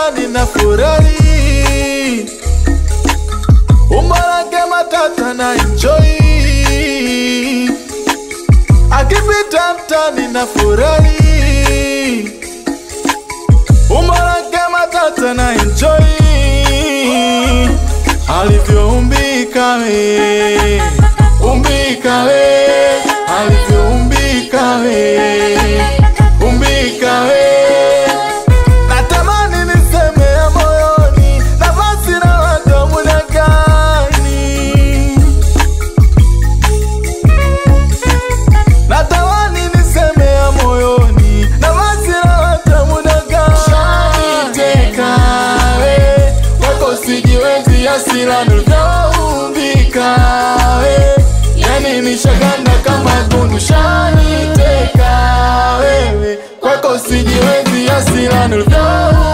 mtani na furahi, umbo lake matata na enjoy, akipita mtani na furahi, umbo lake matata na enjoy, alivyoumbika we, umbika we, alivyoumbika we, umbika we Natamani niseme ya moyoni, nafasi na watu muda gani? Natamani niseme ya moyoni, nafasi na watu muda gani? Ushaniteka we, wako sijiwezi, hasira nilivyoumbika we, yani nishaganda kama gundu. Ushaniteka wewe, kwako sijiwezi, hasira nilivyoumbika